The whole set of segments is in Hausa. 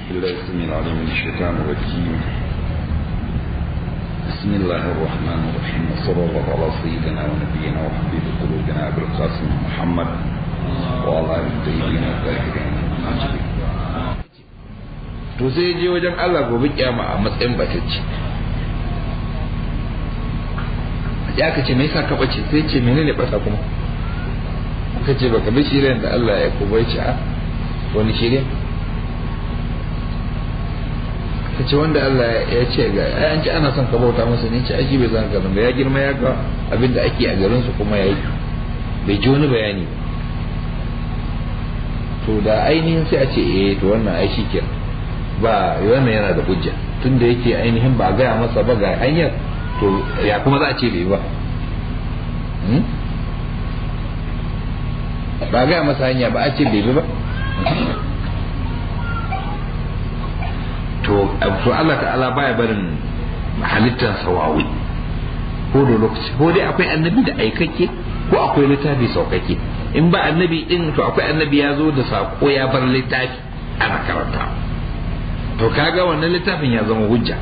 بالله السميع العليم من الشيطان الرجيم بسم الله الرحمن الرحيم وصلى الله على سيدنا ونبينا وحبيب قلوبنا ابي القاسم محمد وعلى اله الطيبين الطاهرين المعجبين to sai je wajen Allah gobe kiyama a matsayin batacce ya ka ce me yasa ka bace sai ce menene bata kuma ka ce baka bi shirin da Allah ya kuma ce a wani shirin ka ce wanda Allah ya ce ga an ce ana son ka bauta masa ne ce aji bai zan ka ba ya girma ya ga abin da ake a garin su kuma yayi bai ji wani bayani to da ainihin sai a ce eh to wannan ai shi kenan ba wannan yana da hujja tunda yake ainihin ba gaya masa ba ga hanyar to ya kuma za a ce bai ba ba gaya masa hanya ba a ce bai ba to to Allah ta'ala baya barin halittar sawawi ko da lokaci ko dai akwai annabi da aikakke ko akwai littafi saukake in ba annabi din to akwai annabi ya zo da sako ya bar littafi ana karanta to kaga wannan littafin ya zama hujja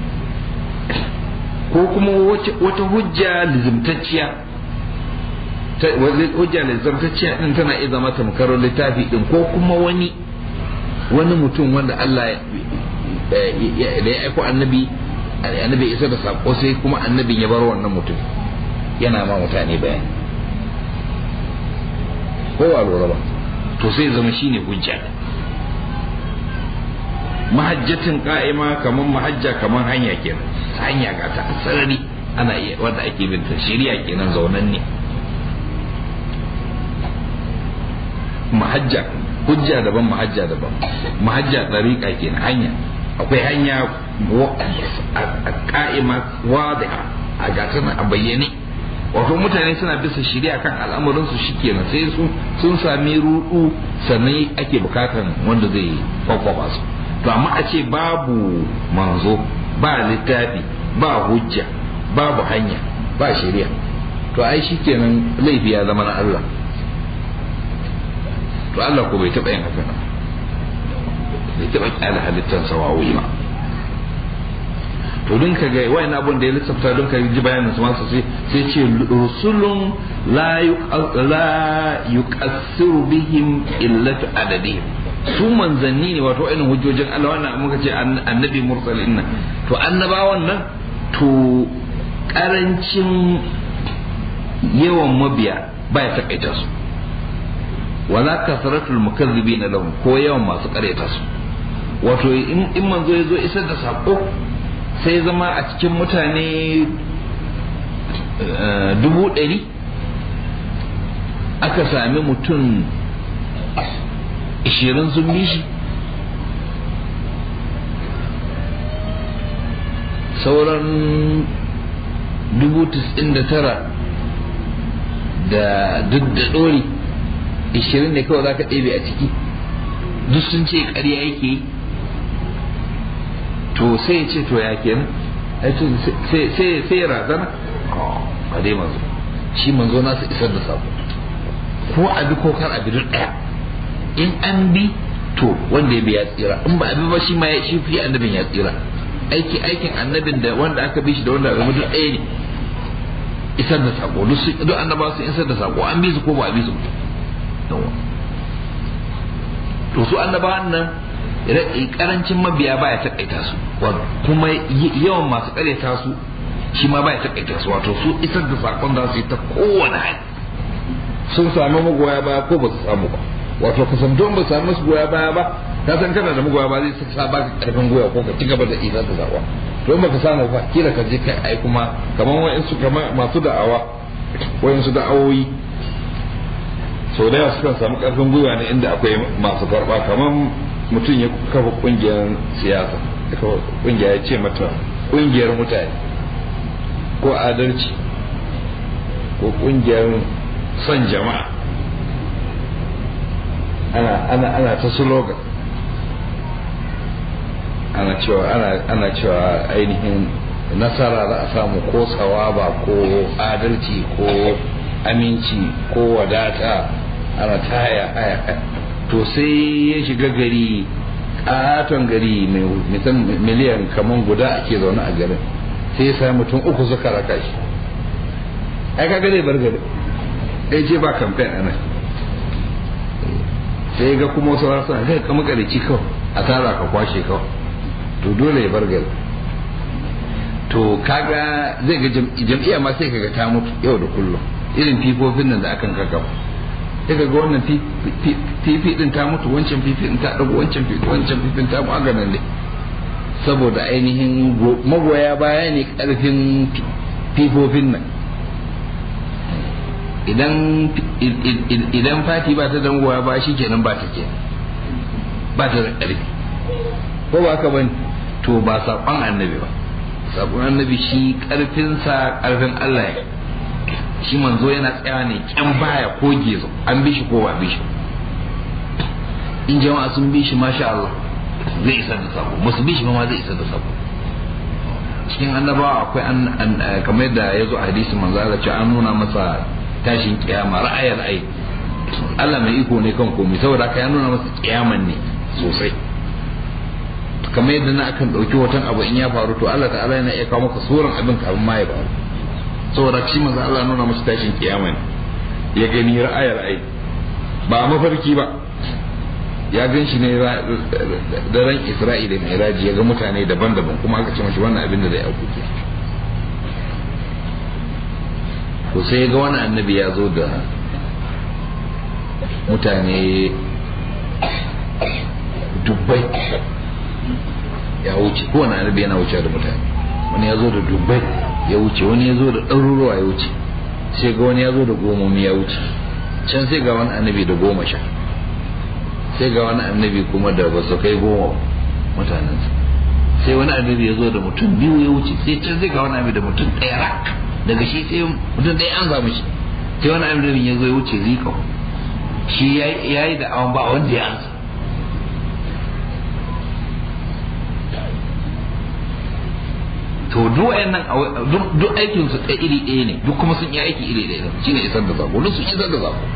ko kuma wata hujja lizimtacciya hujja lizimtacciya din tana iya zama tamkar littafi din ko kuma wani wani mutum wanda Allah da ya aiko annabi annabi isa da sako sai kuma annabin ya bar wannan mutum yana ma mutane bayani ko ba lura ba to sai zama shine hujja mahajjatin ka'ima kamar mahajja kamar hanya kenan hanya ga ta sarari ana iya wanda ake bin ta shari'a kenan zaunan ne mahajja hujja daban mahajja daban mahajja dariƙa kenan hanya akwai hanya ka'ima wadi'a a gata a bayyane wato mutane suna bisa shari'a kan al'amuran su shikenan sai su sun sami rudu sannan ake bukatan wanda zai kwakwaba su to amma a ce babu manzo ba littafi ba hujja babu hanya ba shari'a to ai shikenan laifi ya zama na Allah to Allah ko bai taɓa yin haka bai taɓa kyale halittar sawawi ba to don ka ga wayan abun da ya lissafta don ka ji bayanin su masu sai sai ce rusulun la yuqassiru bihim illatu adadihim su manzanni ne wato ainihin hujjojin Allah wannan muka ce annabi mursalin nan to annabawan nan to karancin yawan mabiya baya takaita su wala kasratul mukazzibin lahum ko yawan masu karyata su wato in manzo ya zo isar da sako sai zama a cikin mutane dubu ɗari aka sami mutum ishirin sun bi shi sauran dubu tis'in da tara da duk da ɗori ishirin ne kawai za ka ɗebe a ciki duk sun ce ƙarya yake yi to sai ya ce to ya kenan sai ya razana ba dai manzo shi manzo nasa isar da sako ko abi ko kar abi duk ɗaya in an bi to wanda ya bi ya tsira in ba abi ba shi ma shi fi annabin ya tsira aiki aikin annabin da wanda aka bi shi da wanda aka duk ɗaya ne isar da sako duk su duk annaba su isar da sako an bi su ko ba a bi su to su annabawan nan karancin mabiya baya takaita su kuma yawan masu karyata su shi ma baya takaita su wato su isar da sakon da su yi ta kowane hali sun sami magoya baya ko ba su samu ba wato ka san don ba samu su goya baya ba ka san kana da magoya ba zai sa ba ka karfin goya ko ka ci gaba da isar da sakon don ba ka samu ba kila ka je kai ai kuma kaman wa'insu kamar masu da'awa wa'insu da'awoyi sau da yawa sukan samu karfin gwiwa ne inda akwai masu karba kamar mutum ya kafa kungiyar siyasa ya kafa kungiya ya ce mata kungiyar mutane ko adalci ko kungiyar son jama'a ana ana ana ta slogan ana cewa ana ana cewa ainihin nasara za a samu ko tsawaba ko adalci ko aminci ko wadata ana ta haya haya to sai ya shiga gari katon gari mai miliyan kaman guda ake zaune a garin sai sai mutum uku suka raka shi ai kaga zai bar gari ai je ba kamfen a nan sai ga kuma wasu rasa zai kama karici kawai a tara ka kwashe kawai to dole ya bar gari to kaga zai ga jam'iyya ma sai kaga ta mutu yau da kullum irin fifofin nan da akan kakawa sai kaga wannan fifi din ta mutu wancan fifi din ta dago wancan fifi wancan fifin ta maganin ne saboda ainihin magoya baya ne karfin fifofin nan idan idan fati ba ta dan goya ba shi kenan ba ta ke ba ta da ƙarfi ko ba ka bane to ba saƙon annabi ba saƙon annabi shi ƙarfinsa ƙarfin Allah ya shi manzo yana tsaya ne kyan baya ko gezo an bi shi ko ba bi shi in jama'a sun bi shi masha Allah zai isar da sako musu bi shi ma zai isar da sako cikin annabawa akwai an kamar da ya zo a hadisi manzo Allah ce an nuna masa tashin kiyama ra'ayar ai Allah mai iko ne kan komai saboda haka ya nuna masa kiyaman ne sosai kamar yadda na akan ɗauki hoton abu in ya faru to Allah ta'ala yana iya kawo maka suran abin kafin ma ya faru saboda shi manzo Allah nuna masa tashin kiyama ne ya gani ra'ayar ai ba mafarki ba ya gan shi ne daren Isra'ila mai raji ya ga mutane daban-daban kuma aka ce mashi wannan abin da zai auku to sai ga wani annabi ya zo da mutane dubbai ya wuce kowane annabi yana wuce da mutane wani ya zo da dubbai ya wuce wani ya zo da ɗaruruwa ya wuce sai ga wani ya zo da gomomi ya wuce can sai ga wani annabi da goma sha sai ga wani annabi kuma da ba su kai goma mutanensa sai wani annabi ya zo da mutum biyu ya wuce sai can sai ga wani annabi da mutum ɗaya rak daga shi sai mutum ɗaya an samu shi sai wani annabi ya zo ya wuce zika shi ya yi da awon ba wanda ya ansa to duk wayannan duk aikin su ɗaya iri ɗaya ne duk kuma sun yi aiki iri ɗaya shine isar da zako duk sun isar da zako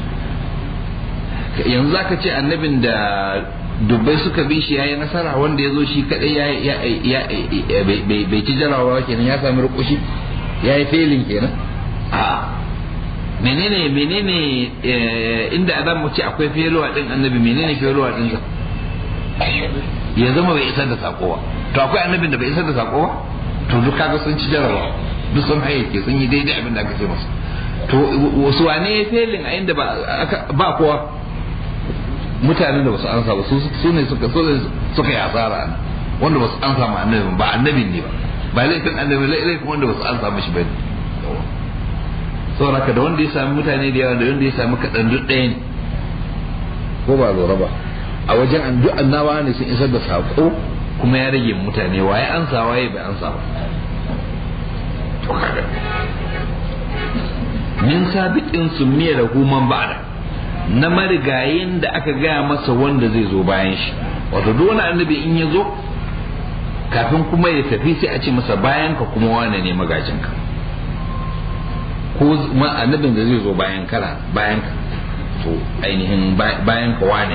yanzu zaka ce annabin da dubbai suka bi shi yayi nasara wanda ya zo shi kadai ya bai ci jarawa kenan ya sami rukushi ya yi felin kenan a menene menene inda adam mu ce akwai feluwa din annabi menene feluwa din sa ya zama bai isar da sako ba to akwai annabin da bai isar da sako ba to duk kaga sun ci jarabawa duk sun hayyake sun yi daidai abin da aka ce masu to wasu wane ya felin a inda ba kowa mutanen da basu ansa ba su ne suka suka yi asara wanda basu ansa ma annabin ba annabin ne ba ba laifin annabi laifin wanda basu ansa mishi ba ne saboda da wanda ya sami mutane da yawa da wanda ya sami kaɗan duk ɗaya ne ko ba lura ba a wajen an duk annabawa ne sun isar da saƙo kuma ya rage mutane waye ansa waye bai ansa ba to kaga min sabiqin summiya da human ba'da na marigayin da aka gaya masa wanda zai zo bayan shi wato duk wani annabi in ya zo kafin kuma ya tafi sai a ce masa bayan ka kuma wane ne magajin ka ko annabin da zai zo bayan kana bayan ka to ainihin bayan ka wane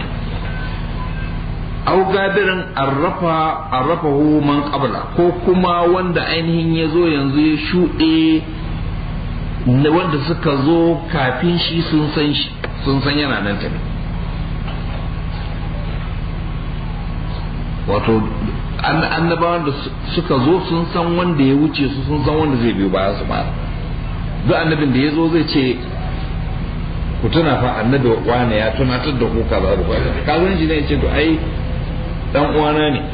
au gadirin arrafa arrafahu man qabla ko kuma wanda ainihin ya zo yanzu ya shuɗe wanda suka zo kafin shi sun san shi sun san yana nan tafi wato annabawan da suka zo sun san wanda ya wuce su sun san wanda zai biyo bayan su ba duk annabin da ya zo zai ce ku tuna fa annabi wane ya tunatar da ku kaza da kaza kazan shi ne ya ce to ai dan uwana ne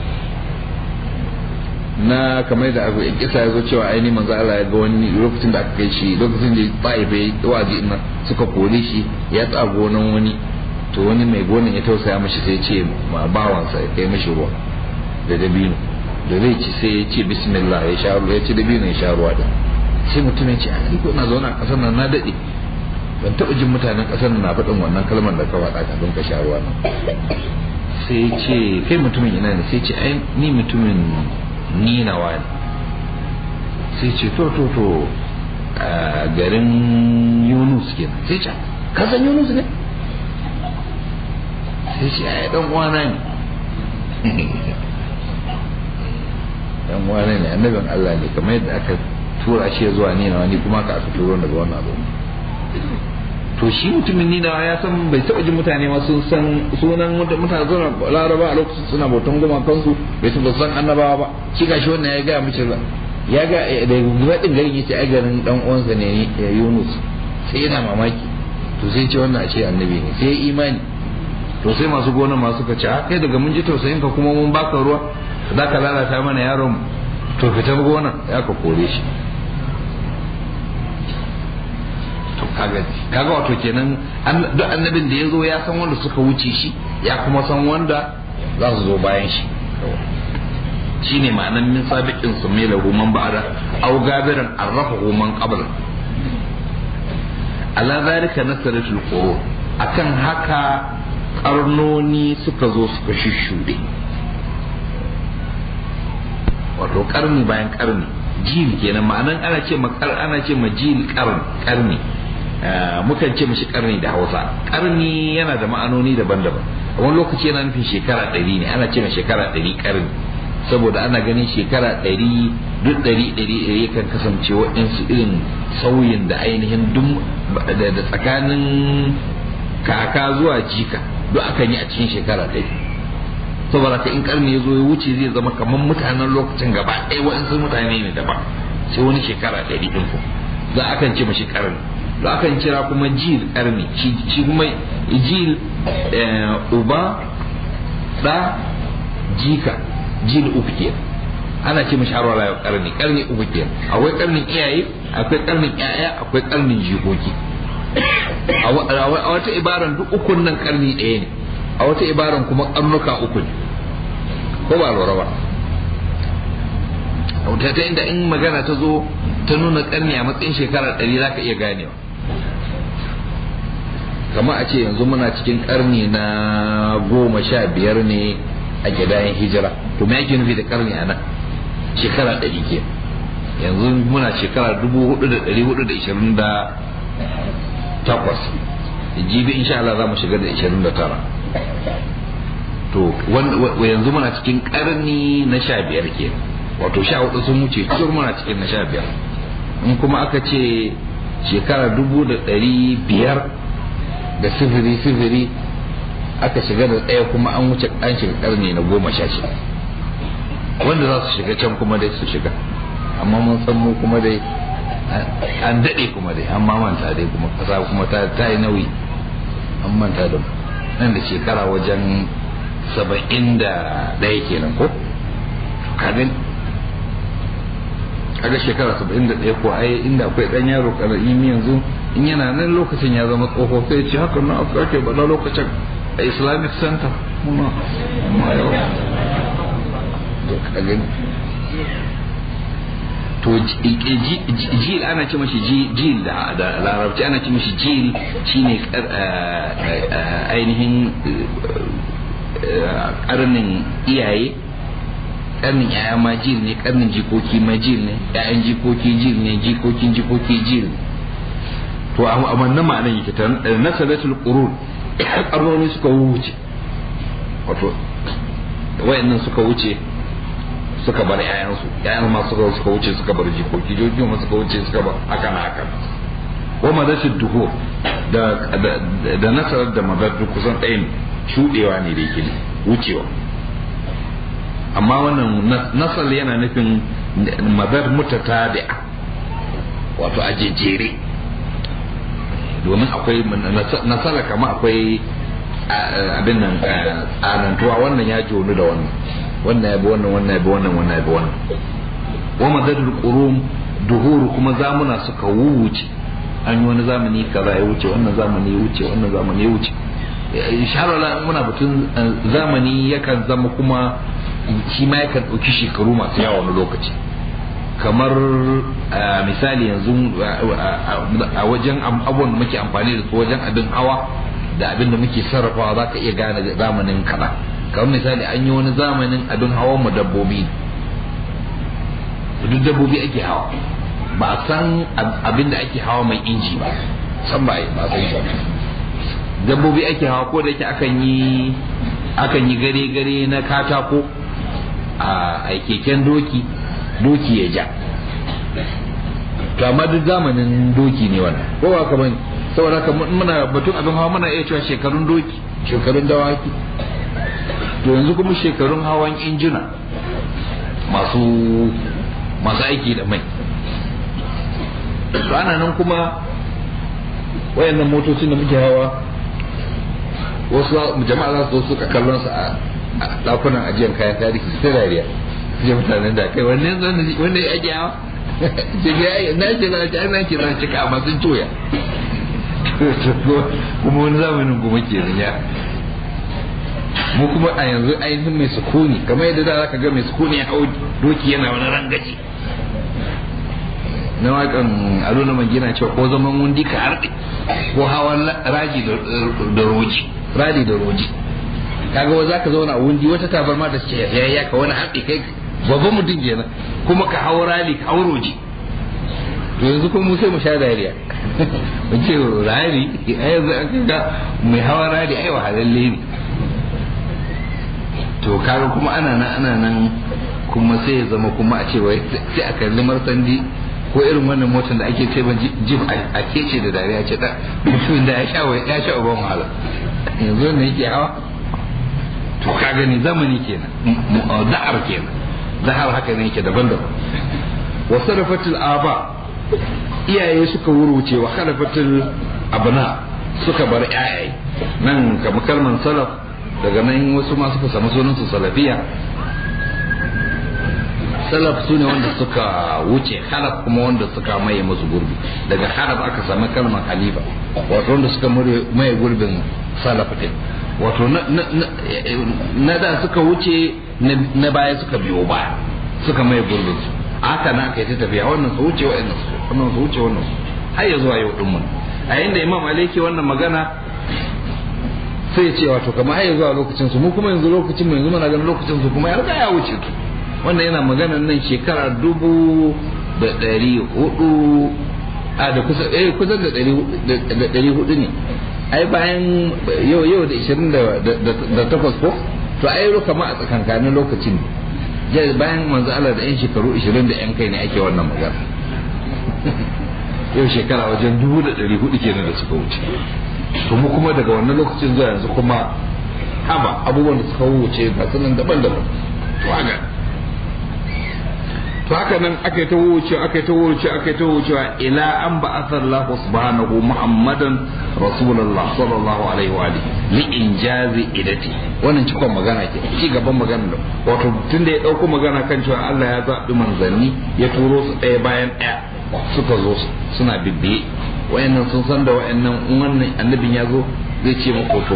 na kamar da abu in kisa ya zo cewa aini manzo Allah ya ga wani lokacin da aka kai shi lokacin da bai bai wazi ina suka kore shi ya tsa gonan wani to wani mai gonan ya tausaya mashi sai ya ce ma bawansa ya kai mashi ruwa da dabino da zai ci sai ya ce bismillah ya sha ruwa ya ci dabino ya sha ruwa da sai mutum ya ce a ni ko na zauna a kasar nan na dade ban taɓa jin mutanen kasar nan na faɗin wannan kalmar da ka faɗa kafin ka sha ruwa nan sai ya ce kai mutumin ina ne sai ya ce ai ni mutumin ni na wani sai ce to to to a garin yunus kenan sai ce ka san yunus ne sai ce ai dan uwana ne dan wane ne annabin Allah ne kamar yadda aka tura shi zuwa ni na wani kuma ka aka turo daga wannan abu to shi mutumin ni na ya san bai taɓa jin mutane ma sun san sunan mutane suna laraba a lokacin suna bautan goma kansu bai taɓa san annabawa ba shi gashi wannan ya gaya mace ya ga da gudadin garin yace ai garin dan uwansa ne Yunus sai yana mamaki to sai ce wannan a ce annabi ne sai imani to sai masu gona masu ka ce a kai daga mun ji tausayin ka kuma mun baka ruwa za ka lalata mana yaron to fitar gona ya ka kore shi to kaga kaga wato kenan duk annabin da ya zo ya san wanda suka wuce shi ya kuma san wanda za su zo bayan shi shine ma'anan min sabiqin sumila man ba'da aw gabiran arrafa man qabla ala zalika nasaratul qurun akan haka karnoni suka zo suka shishude wato karni bayan karni jil kenan ma'anan ana ce ma ana ce ma jil karni karni mukan ce mishi karni da Hausa karni yana da ma'anoni daban-daban wani lokaci yana nufin shekara ɗari ne ana ce ma shekara ɗari karni saboda ana ganin shekara ɗari duk ɗari ɗari ɗari kan kasance waɗansu irin sauyin da ainihin duk da tsakanin kaka zuwa jika duk akan yi a cikin shekara ɗari saboda ka in karni ya zo ya wuce zai zama kamar mutanen lokacin gaba ɗaya waɗansu mutane ne daban sai wani shekara ɗari ɗin ku za a kan ce mashi karni da akan kira kuma jil karni shi kuma jil uba ɗa jika jil uku ke ana ce mashi harwala yau karni karni uku ke akwai karnin iyaye akwai karnin yaya akwai karnin jikoki a wata ibaran duk ukun nan karni ɗaya ne a wata ibaran kuma karnuka uku ne ko ba lura ba ta ta inda in magana ta zo ta nuna karni a matsayin shekara ɗari za ka iya ganewa kama a ce yanzu muna cikin karni na goma sha biyar ne a gidayen hijira to me yake nufi da karni a nan shekara ɗari ke yanzu muna shekara dubu hudu da ɗari hudu da ishirin da takwas jibi insha Allah za mu shiga da ishirin da tara to yanzu muna cikin karni na sha biyar ke wato sha hudu sun wuce tur muna cikin na sha biyar in kuma aka ce shekara dubu da ɗari biyar da sifiri sifiri aka shiga da ɗaya kuma an wuce an shiga karni na goma sha shida wanda za su shiga can kuma dai su shiga amma mun san mu kuma dai an daɗe kuma dai an manta dai kuma kasa kuma ta yi nauyi an manta da nan da shekara wajen saba'in da ɗaya kenan ko kaga kaga shekara saba'in da ɗaya ko ai inda akwai ɗan yaro ƙarami yanzu in yana nan lokacin ya zama tsoho sai ce haka na ake bada lokacin a islamic center muna ma yau to jil ana ce mashi jil da larabci ana ce mashi jil shine ainihin karnin iyaye karnin yaya ma jil ne karnin jikoki ma jil ne yayan jikoki jil ne jikokin jikoki jil to a wannan ma'anan yake ta nasaratul qurun karnoni suka wuce wato wayannan suka wuce suka bar yayansu yayan ma suka suka wuce suka bar jikoki jojo ma suka wuce suka bar haka na haka wa madashid duhur da da nasarar da madar kusan ɗayan shudewa ne da yake wucewa amma wannan nasar yana nufin madar mutatabi'a wato a jejjere domin akwai nasara kama akwai abin nan tsanantuwa wannan ya jonu da wannan wannan ya bi wannan wannan ya bi wannan wannan ya bi wannan wa madadul qurum duhuru kuma zamuna suka wuce an yi wani zamani kaza ya wuce wannan zamani ya wuce wannan zamani ya wuce inshallah muna batun zamani yakan zama kuma shi ma yakan ɗauki shekaru masu yawa wani lokaci kamar misali yanzu a wajen abubuwan da muke amfani da su wajen abin hawa da abin da muke sarrafawa za ka iya gane zamanin kaza kamar misali an yi wani zamanin abin hawan mu dabbobi duk dabbobi ake hawa ba a san abin da ake hawa mai inji ba san ba ba san shi dabbobi ake hawa ko da yake akan yi akan yi gare-gare na katako a keken doki doki ya ja to amma duk zamanin doki ne wannan ko ba ka bane saboda haka muna batun abin hawa muna iya cewa shekarun doki shekarun dawaki to yanzu kuma shekarun hawan injina masu masu aiki da mai to ana nan kuma wayannan motocin da muke hawa wasu jama'a za su zo suka kallon su a dakunan ajiyar kayan tarihi ta dariya je mutanen da kai wannan wanda ya ake hawa na ce na ce ana ce na cika amma sun coya kuma wani zamanin kuma ke ya mu kuma a yanzu ainihin mai sukuni kamar yadda da zaka ga mai sukuni ya hau doki yana wani rangaji na wakan aluna magina cewa ko zaman wundi ka harɗe ko hawan raji da roji radi da roji kaga wa zaka zauna a wundi wata tabarma da ce ya ka wani harɗe kai babban mutum kenan kuma ka hau rali ka hau roji to yanzu kuma mu sai mu sha dariya mu ce rali a yanzu an ga mai hawa rali ai wahalalle ne to kaga kuma ana nan ana nan kuma sai ya zama kuma a cewa sai a kalli marsandi ko irin wannan motar da ake ce jif a kece da dariya ce da mutumin da ya sha ya sha uban wahala yanzu ne yake hawa to ka gani zamani kenan da'ar kenan da'ar haka ne yake daban-daban wa sarafatul aba iyaye suka wuruce wa khalafatul abna suka bar iyaye nan kamar kalman salaf daga nan wasu ma suka samu sunan su salafiya salaf su ne wanda suka wuce halaf kuma wanda suka maye musu gurbi daga halaf aka sami kalmar halifa wato wanda suka maye gurbin salaf din wato na da suka wuce na baya suka biyo baya suka maye gurbin su haka na aka yi ta tafiya wannan su wuce wa'annan su wannan su wuce wannan su har ya zuwa yau din mun a inda imam aliki wannan magana sai ya ce wato kamar har ya zuwa lokacin su mu kuma yanzu lokacin mu yanzu muna ganin lokacin su kuma ya riga ya wuce su wannan yana magana nan shekara dubu da ɗari hudu a da kusa eh kusan da ɗari hudu ne ai bayan yau yau da ishirin da takwas ko to ai kama a tsakankanin lokacin ne bayan manzo Allah da yan shekaru ishirin da yan kai ne ake wannan magana yau shekara wajen dubu da ɗari hudu kenan da suka wuce to mu kuma daga wannan lokacin zuwa yanzu kuma haba abubuwan da suka wuce ga sunan daban-daban to haka to haka nan aka yi ta wuce aka yi ta wuce aka yi ta wucewa ila an ba Allah subhanahu muhammadan rasulullah sallallahu alaihi wa alihi li injazi idati wannan cikon magana ke ci gaban magana da wato tun da ya dauko magana kan cewa Allah ya zaɓi manzanni ya turo su ɗaya bayan ɗaya suka zo suna bibbiye wayannan sun san da wayannan wannan annabin ya zo zai ce muku to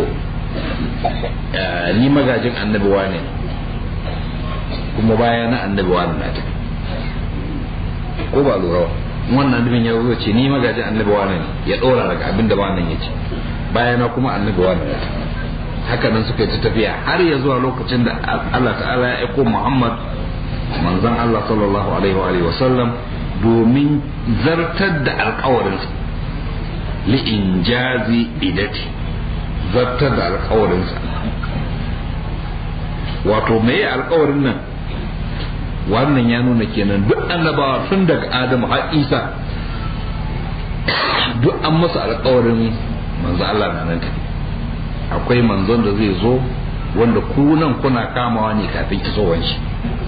ni magajin annabi wane kuma baya na annabi wane na tafi ko ba lura ba wannan annabin ya zo ce ni magaji annabi wani ne ya dora daga abin da wannan ya ce bayana kuma annabi wani ne haka nan suka yi ta tafiya har ya zuwa lokacin da Allah ta'ala ya aiko Muhammad manzon Allah sallallahu alaihi wa alihi wa sallam domin zartar da alkawarin li injazi idati zartar da alkawarin sa wato me alkawarin nan wannan ya nuna kenan duk annabawa tun daga adamu har isa duk an masa alkawarin manzo Allah na nan akwai manzon da zai zo wanda ku nan kuna kamawa ne kafin isowar shi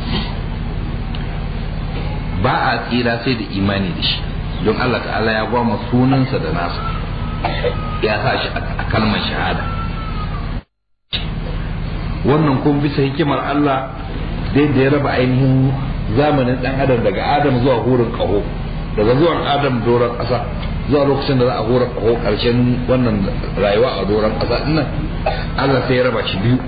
ba a tsira sai da imani da shi don Allah ta'ala ya gwama sunansa da nasa ya sa shi a kalmar shahada wannan kun bisa hikimar Allah dai da ya raba ainihin zamanin dan adam daga adam zuwa hurin kaho daga zuwan adam doron ƙasa zuwa lokacin da za a hura kaho ƙarshen wannan rayuwa a doron ƙasa dinnan Allah sai ya raba shi biyu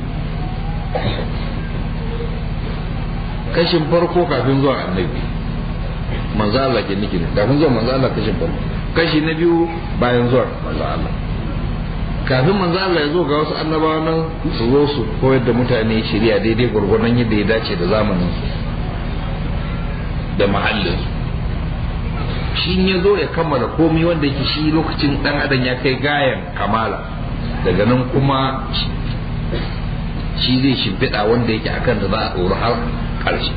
kashin farko kafin zuwa annabi manzo Allah ke niki kafin zuwa manzo Allah kashin farko kashi na biyu bayan zuwa manzo Allah kafin manzo Allah ya zo ga wasu annabawa nan su zo su koyar da mutane shari'a daidai gwargwadon yadda ya dace da zamanin su da mahallin shi ya zo ya kammala komai wanda yake shi lokacin dan adam ya kai gayan kamala daga nan kuma shi zai shimfiɗa wanda yake akan da za a ɗori har ƙarshe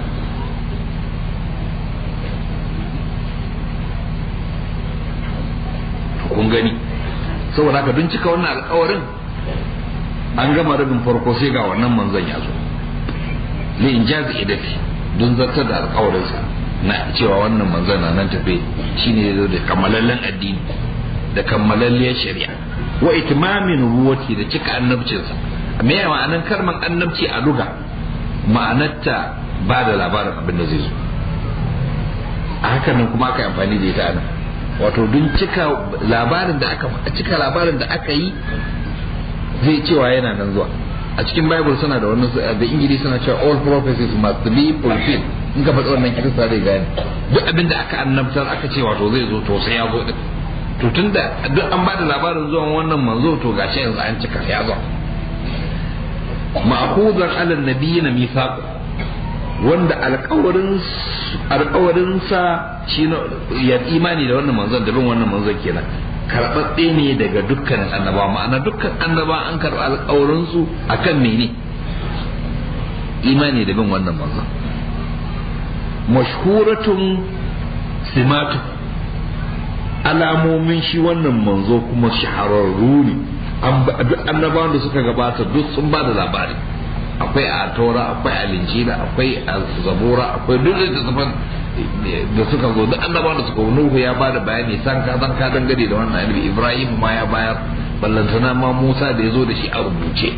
kun gani saboda haka don cika wannan alkawarin an gama rabin farko sai ga wannan manzon ya zo li in jazi idati don zartar da alkawarinsa na cewa wannan manzon na nan tafe shine ya zo da kammalallen addini da kammalalliyar shari'a wa itimamin ruwati da cika annabcinsa me ya ma'anan karman annabci a luga ma'anarta ba da labarin abin da zai zo a haka nan kuma aka yi amfani da ita nan wato don cika labarin da aka cika labarin da aka yi zai cewa yana nan zuwa a cikin bible suna da wannan da ingili suna cewa all prophecies must be fulfilled in ka faɗi wannan kirista zai gane duk abin da aka annabtar aka ce wato zai zo to sai ya zo din to tunda duk an bada labarin zuwan wannan manzo to gashi yanzu an cika ya zo ma'khuzan ala nabiyina mithaq wanda alƙawarin alƙawarin sa shi ya imani da wannan manzon da bin wannan manzon kenan karɓaɓɓe ne daga dukkan annaba ma'ana dukkan annaba an karɓi alƙawarin su akan mene imani da bin wannan manzon mashhuratun simatu alamomin shi wannan manzo kuma shahararru ne duk annabawan da suka gabata duk sun ba da labari akwai a tora akwai a linjila akwai a zabura akwai duk littattafan da suka zo duk annabawan da suka nuhu ya ba da bayani san ka san ka dangane da wannan annabi ibrahim ma ya bayar ballantana ma musa da ya zo da shi a rubuce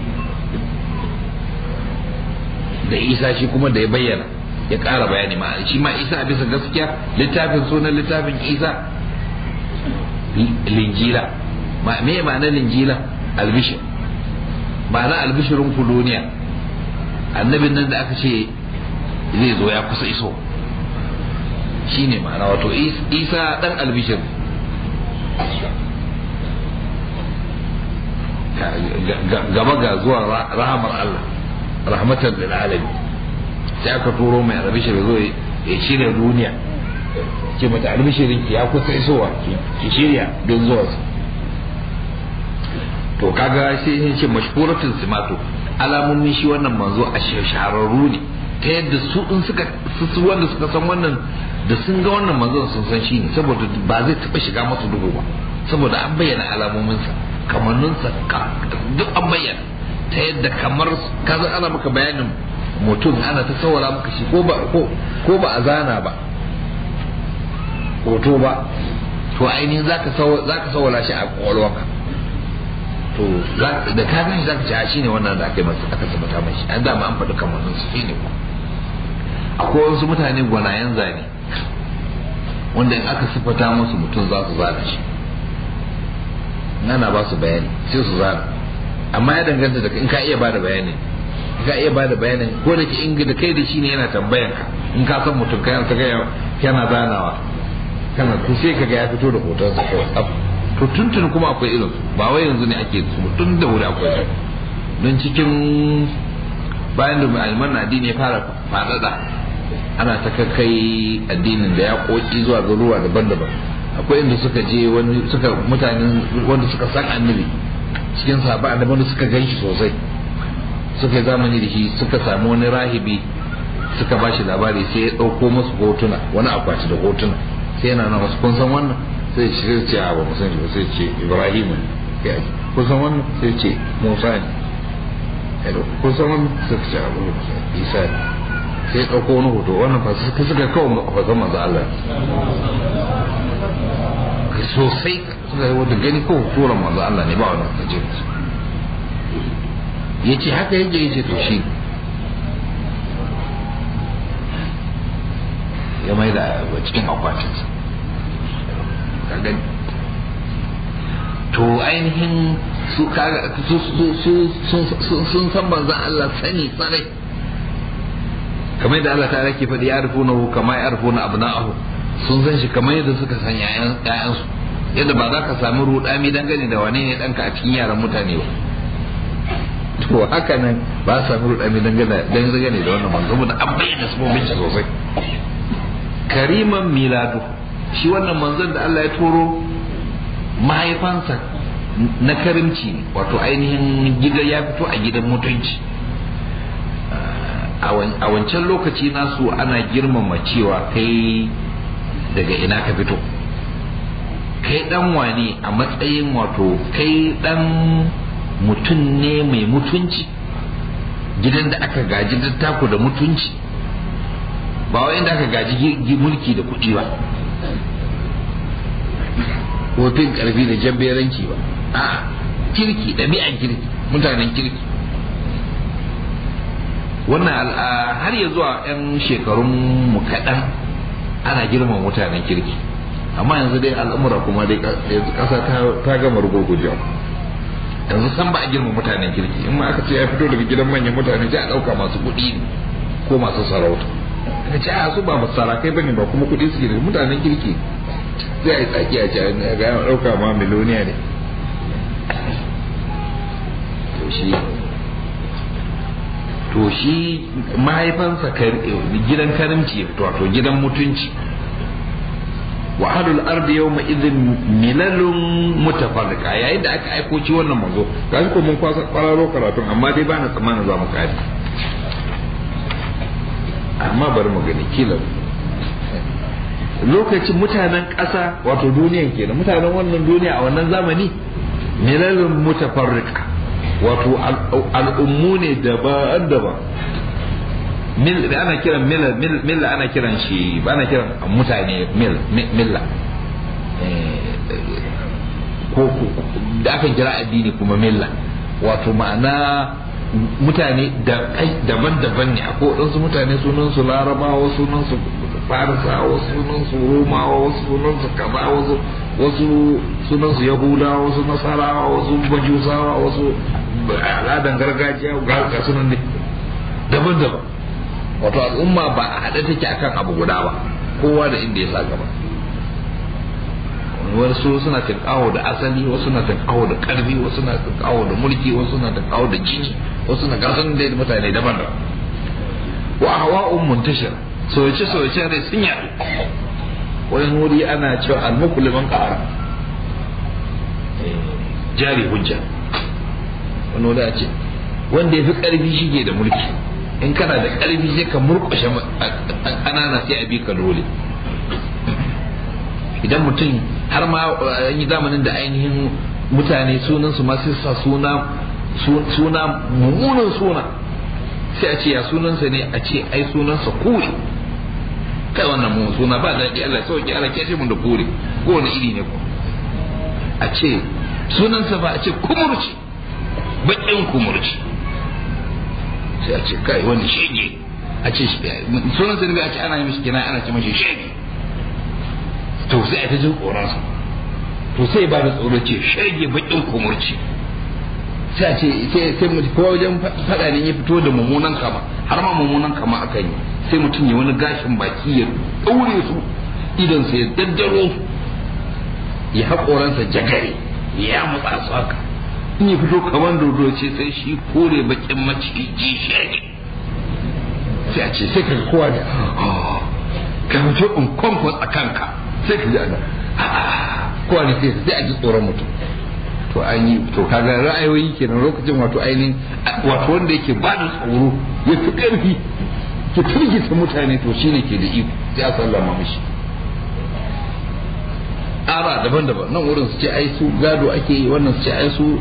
da isa shi kuma da ya bayyana ya ƙara bayani ma shi ma isa bisa gaskiya littafin sunan littafin isa linjila me ma'ana linjila albishir ma'ana albishirin ku duniya annabin nan da aka ce zai zo ya kusa iso shi ne ma'ana wato isa dan albishir gaba ga zuwa rahamar Allah rahmatan lil alamin sai aka turo mai albishir zo ya shirya duniya ce mata albishirin ki ya kusa isowa ki shirya don zuwa to kaga sai ya ce mashhuratun simato alamomin shi wannan manzo a shahararru ne ta yadda su in suka su wanda suka san wannan da sun ga wannan manzon sun san shi ne saboda ba zai taba shiga masu duhu ba saboda an bayyana alamominsa kamanninsa duk an bayyana ta yadda kamar kaza ana maka bayanin mutum ana ta saurara maka shi ko ba ko ba a zana ba hoto ba to ainihin zaka zaka saurara shi a kwakwalwarka to da ka gani zaka ce a shine wannan da aka yi masa aka sabata mai an dama an faɗi kamannin su shine ko akwai wasu mutane gwanayen zane wanda in aka sifata musu mutum za su zana shi nana ba su bayani sai su zana amma ya danganta da in ka iya bada bayani in ka iya bada bayanin ko da ke in da kai da shi ne yana tambayan ka in ka san mutum kai ta ga yana zanawa kana to sai ka ga ya fito da hoton sa kawai to tuntun kuma akwai irin su ba wai yanzu ne ake su tun da wuri akwai su don cikin bayan da malaman addini ya fara faɗaɗa ana ta kai addinin da ya koki zuwa garuruwa daban-daban akwai inda suka je wani suka mutanen wanda suka san annabi cikin sahaba annabi wanda suka gan shi sosai suka yi zamani da shi suka samu wani rahibi suka ba shi labari sai ya ɗauko masu hotuna wani akwati da hotuna sai yana nan wasu kun san wannan sai ce ce a ba mu san shi ba sai ce ibrahim ne kun san wannan sai ce musa ne kun san wannan sai ce a ba isa ne sai ɗauko wani hoto wannan fa suka suka kawo fasan manzo Allah sosai suka yi wanda gani kawo hoton manzo Allah ne ba wannan kaje ya ce haka yake yace to shi ya mai da cikin akwatinsa ka gani to ainihin su sun san manzan Allah sani sarai kamar yadda Allah ta ke faɗi ya rufu na kama ya rufu na abna'ahu sun san shi kamar yadda suka san ƴaƴansu yadda ba za ka sami rudami dangane da wane ne ɗanka a cikin yaran mutane ba to haka nan ba sa sami rudami dangane da wannan manzo saboda an bayyana sabobin shi sosai kariman miladu shi wannan manzon da Allah ya turo mahaifansa na karimci wato ainihin gida ya fito a gidan mutunci a wancan lokaci nasu ana girmama cewa kai daga ina ka fito kai dan wane a matsayin wato kai dan mutum ne mai mutunci gidan da aka gaji dattako da mutunci ba wai da aka gaji mulki da kuɗi ba ko fin karfi da jabberanci ba a kirki ɗabi'an kirki mutanen kirki wannan har ya zuwa 'yan shekarun mu kaɗan ana girman mutanen kirki amma yanzu dai al'umura kuma dai yanzu ƙasa ta gama rugurgujewa yanzu san ba a girma mutanen kirki in ma aka ce ya fito daga gidan manyan mutane sai a ɗauka masu kuɗi ko masu sarauta ka ce a su ba sarakai bane ba kuma kuɗi suke da mutanen kirki zai a yi tsaki a ce ga ya ɗauka ma miloniya ne to shi to shi mahaifansa gidan karimci wato gidan mutunci wa ahlul ardi yawma idhin milalun mutafarriqa yayin da aka aiko ci wannan manzo gashi ko mun kwasa kwararo karatun amma dai bana tsammanin za mu kare amma bari mu gani kila lokacin mutanen ƙasa wato duniyan kenan mutanen wannan duniya a wannan zamani milalun mutafarriqa wato al'ummu ne daban-daban ana kiran milla ana kiran shi ba ana kiran mutane milla ko da aka kira addini kuma milla wato ma'ana mutane daban-daban ne akwai waɗansu mutane sunansu larabawa sunansu farisa wasu sunansu romawa wasu sunansu kaza wasu wasu sunansu yahudawa wasu nasarawa wasu bajusawa wasu al'adan gargajiya ga sunan ne daban-daban wato al'umma ba a haɗe take akan abu guda ba kowa da inda ya sa gaba wasu suna tinkawo da asali wasu na tinkawo da karfi wasu na tinkawo da mulki wasu na tinkawo da jini wasu na gasan da mutane daban-daban wa hawa'un muntashir soyace soyace rai sun yaɗu wani wuri ana cewa almuku liman ƙara jari hujja wani wuri a ce wanda ya fi ƙarfi shige da mulki in kana da ƙarfi sai ka murƙushe ƙanana sai a bi ka dole idan mutum har ma an yi zamanin da ainihin mutane sunansu ma sai sa suna suna mummunan suna sai a ce ya sunansa ne a ce ai sunansa kure kai wannan mun suna ba daɗi Allah sauki Allah ke mun da kure ko wani iri ne ko a ce sunansa ba a ce kumurci baƙin kumurci sai a ce kai wani shege a ce sunansa ne a ce ana yi mishi kina ana ce mashi shege to sai a ta jin tsoronsa to sai ba da tsoro ce shege baƙin kumurci sai a ce sai mu ko wajen faɗa ne ya fito da mummunan kama har ma mummunan kama aka yi sai mutum ya wani gashin baki ya ɗaure su idan sai ya daddaro su ya haƙoransa jagare ya mutsa su haka in ya fito kamar dodo ce sai shi kore bakin maciji shege sai a ce sai ka kowa da ka fito in kwamfas a kanka sai ka ji ana kowa ne sai a ji tsoron mutum to an yi to kaga ra'ayoyi kenan lokacin wato ainihin wato wanda yake ba da tsoro ya fi ƙarfi ki firgita mutane to shine ke da iko sai a sallama mishi ara daban-daban nan wurin su ce ai su gado ake yi wannan su ce ai su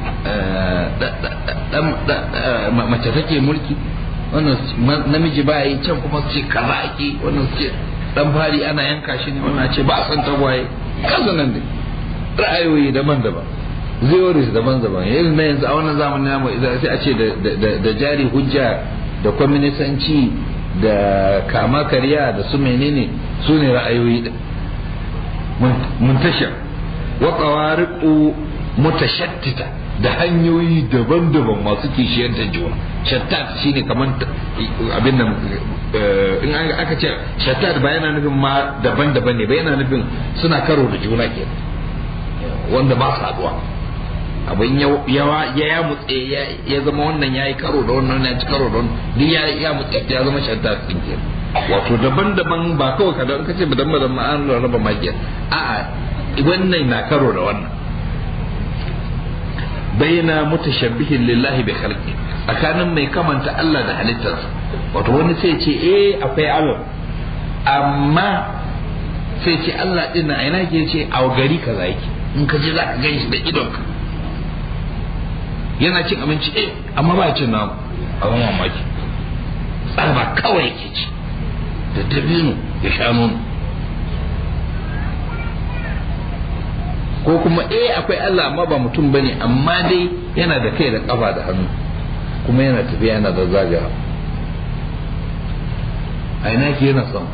mace take mulki wannan namiji ba yi can kuma su ce kaza ake wannan su ce dan fari ana yanka shi ne wannan ce ba a san tagwaye kaza nan ne ra'ayoyi daban-daban theories daban-daban yanzu na yanzu a wannan zamanin namu sai a ce da jari hujja da kwaminisanci da kama karya da su menene su ne ra'ayoyi din muntashar wa qawariqu mutashattita da hanyoyi daban-daban masu kishiyar da juna shattat shine kamar abin nan in aka ce shattat ba yana nufin ma daban-daban ne ba yana nufin suna karo da juna ke wanda ba su haduwa abin yawa ya ya mutse ya zama wannan ya yi karo da wannan ya ci karo da wannan duk ya ya mutse ya zama shattat din ke wato daban-daban ba kawai kadan kace ba dan ba ma an raba magiya a'a wannan na karo da wannan baina mutashabbihin lillahi bi khalqi tsakanin mai kamanta Allah da halittarsa wato wani sai ce eh akwai Allah amma sai ce Allah din na aina ke ce a gari kaza yake in ka je za ka gan shi da idonka yana cin abinci eh amma ba cin namu abin mamaki tsaba kawai yake ci da dabino ya sha nono ko kuma eh akwai Allah amma ba mutum bane amma dai yana da kai da kafa da hannu kuma yana tafiya yana da zagaya a ina ke yana son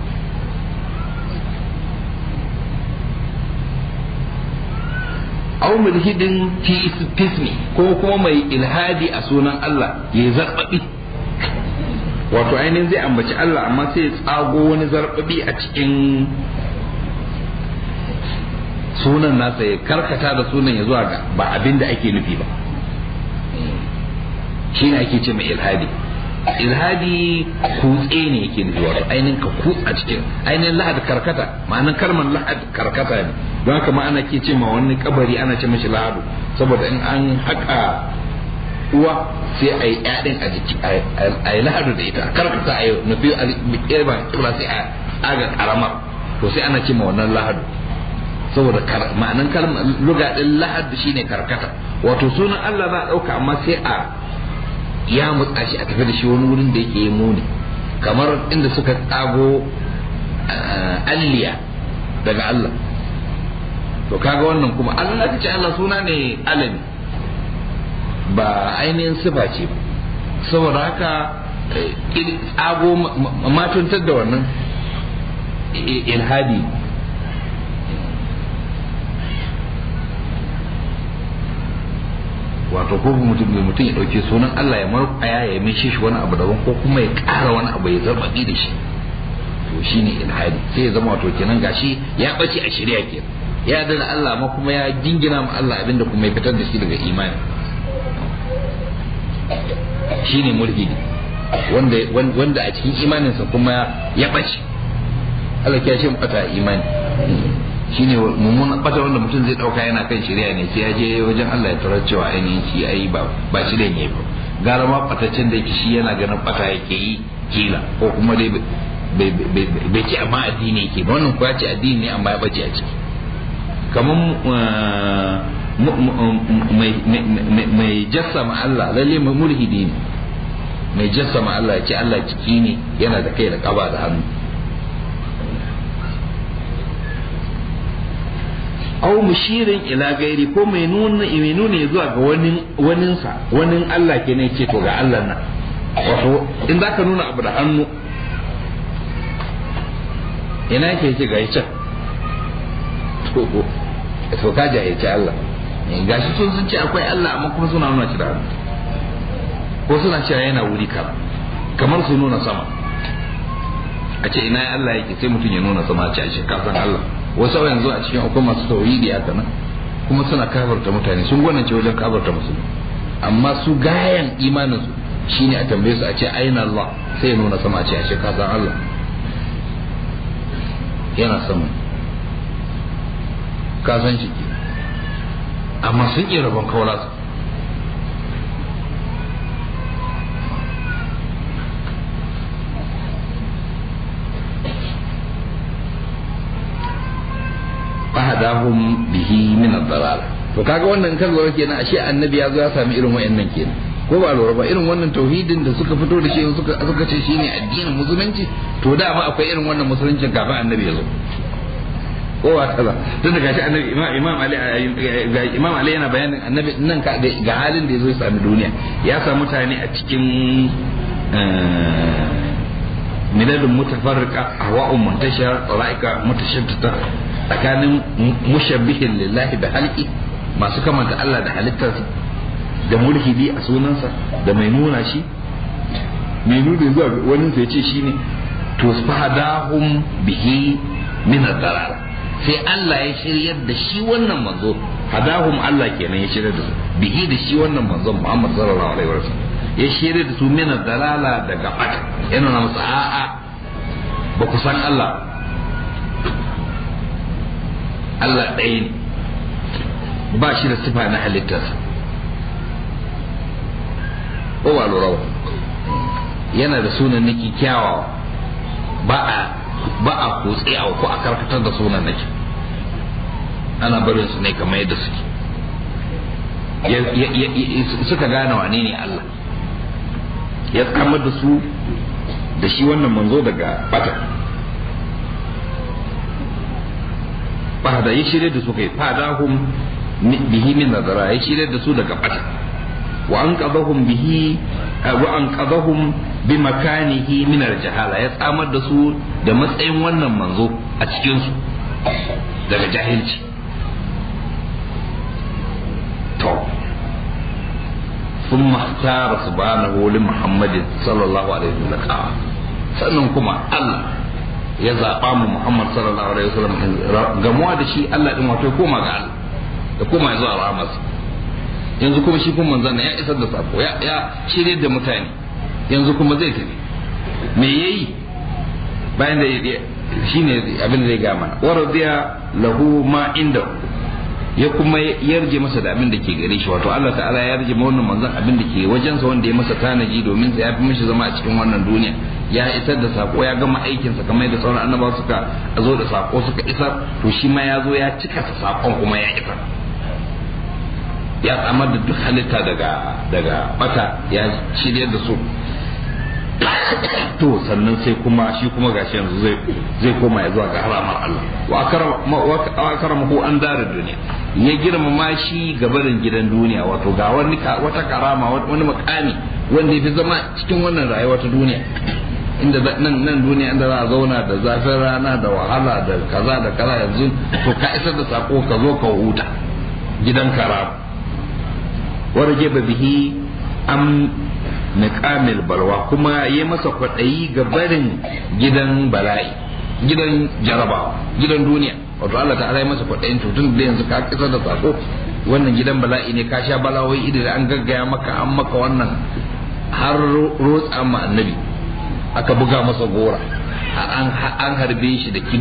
aw mulhidin fi ismi ko kuma mai ilhadi a sunan Allah ya zarbabi wato ainihin zai ambaci Allah amma sai ya tsago wani zarbabi a cikin sunan nasa ya karkata da sunan ya zuwa ga ba abin da ake nufi ba shi ne ake ce mai ilhadi ilhadi kutse ne yake nufi wato ainihin ka kutsa cikin ainihin lahad karkata ma'anin kalmar lahad karkata ne don haka ma ana ke ce ma wani kabari ana ce mashi lahadu saboda in an haƙa uwa sai a yi ƴaɗin a jiki a yi lahadu da ita karkata a yi nufi a ƙirba sai a aga karamar to sai ana ce ma wannan lahadu saboda ma'anin kalmar luga din lahad shine karkata wato sunan Allah za a dauka amma sai a ya mutsa shi a tafi da shi wani wurin da yake yi muni kamar inda suka tsago alliya daga Allah to kaga wannan kuma Allah ta ce Allah suna ne alami ba ainihin sifa ce saboda haka tsago matuntar da wannan ilhadi wato ko mutum mai mutum ya dauke sunan Allah ya marƙaya ya mishe shi wani abu daban ko kuma ya ƙara wani abu ya zarbaɗi da shi to shine ilhadi sai ya zama wato kenan gashi ya bace a shirya ke ya dana Allah ma kuma ya jingina ma Allah abinda kuma ya fitar da shi daga imani shine mulhidi wanda wanda a cikin imaninsa kuma ya bace Allah ya shi bata imani shine mummunan bata wanda mutum zai dauka yana kan shirya ne sai ya je wajen Allah ya tarar cewa ainihin shi ai ba ba shi da ne ba gara ma bataccen da yake shi yana ganin bata yake yi kila ko kuma dai bai ce amma addini yake ba wannan kuwa ce addini ne amma ya bace a ciki kamar mai jassama Allah lalle mai mulhidi ne mai jassama Allah ya ce Allah ciki ne yana da kai da kaba da hannu aw mushirin ila gairi ko mai nuna mai nuna zuwa ga wani waninsa wani Allah ke ne ce to ga Allah nan wato in za ka nuna abu da hannu ina yake ce ga can to to ka jahilci Allah gashi sun sun ce akwai Allah amma kuma suna nuna shi da hannu ko suna cewa yana wuri kaza kamar su nuna sama a ce ina Allah yake sai mutum ya nuna sama a ce a shi kasan Allah wasu yanzu a cikin akwai masu tauhidi haka nan kuma suna kafarta mutane sun gwanance wajen kafarta musulmi amma su gayan imanin su shine a tambaye su a ce aina Allah sai ya nuna sama a ce a ce kasan Allah yana sama ka san shi ke amma sun iya rabon kawala su fahadahum bihi min ad-dalal to kaga wannan kan lura kenan ashe annabi ya zo ya sami irin wayannan kenan ko ba lura ba irin wannan tauhidin da suka fito da shi suka suka ce shine addinin musulunci to da ma akwai irin wannan musulunci kafin annabi ya zo ko ba kaza tun da gashi annabi imam imam ali ga imam ali yana bayanin annabi nan ka ga halin da ya zo ya sami duniya ya samu mutane a cikin miladun mutafarriqa ahwa'un muntashira tsalaika mutashaddida tsakanin mushabbihin lillahi da halki masu kamanta Allah da halittarsa da mulhidi a sunansa da mai nuna shi mai nuna zuwa wani sai ce shine to fahadahum bihi min ad-dalal sai Allah ya shiryar da shi wannan manzo hadahum Allah kenan ya shiryar da su bihi da shi wannan manzon Muhammad sallallahu alaihi wasallam ya shiryar da su min ad-dalala daga bata yana na musu a'a ba ku san Allah Allah ɗaya ne ba shi da sifa na halittarsa ko ba lura ba yana da sunan niki kyawawa ba a ba a kutse a ko a karkatar da sunan niki ana barin su ne kamar yadda suke suka gane wane ne Allah ya kamar da su da shi wannan manzo daga bata ba da ya shirya da su kai fadahum bihi min nazara ya shirya da su daga bata wa an qadahum bihi wa an qadahum bi makanihi min al-jahala ya tsamar da su da matsayin wannan manzo a cikin su daga jahilci to ثم اختار سبحانه لمحمد صلى الله عليه وسلم sannan kuma Allah ya zaɓa mu Muhammad sallallahu alaihi wasallam gamuwa da shi Allah din wato koma ga Allah da koma zuwa rahmas yanzu kuma shi kuma manzon ya isar da sako ya ya shirye da mutane yanzu kuma zai tafi me yayi bayan da shine abin da zai ga mana wa radiya lahu ma inda ya kuma yarje masa da abin da ke gare shi wato Allah ta'ala ya yarje wannan manzon abin da ke wajensa wanda ya masa tanaji domin sa ya fi mishi zama a cikin wannan duniya ya isar da sako ya gama aikinsa kamar da sauran annabawa suka zo da sako suka isar to shi ma ya zo ya cika sa sakon kuma ya isar ya tsamar da duk halitta daga daga bata ya shirya da su to sannan sai kuma shi kuma gashi yanzu zai zai koma ya zuwa ga haramar Allah wa akramahu an dara duniya ya girmama shi gabarin gidan duniya wato ga wani wata karama wani makami wanda ya fi zama cikin wannan rayuwa ta duniya inda nan nan duniya inda za a zauna da zafin rana da wahala da kaza da kaza yanzu to ka isar da sako ka zo ka huta gidan karama warge bihi am niqamil balwa kuma yi masa kwaɗayi ga barin gidan bala'i gidan jarabawa gidan duniya wato Allah ta ya masa kwaɗayin tutun da yanzu ka kisa da sako wannan gidan bala'i ne ka sha balawai idan an gaggaya maka an maka wannan har rotsa ma annabi aka buga masa gora an harbe shi da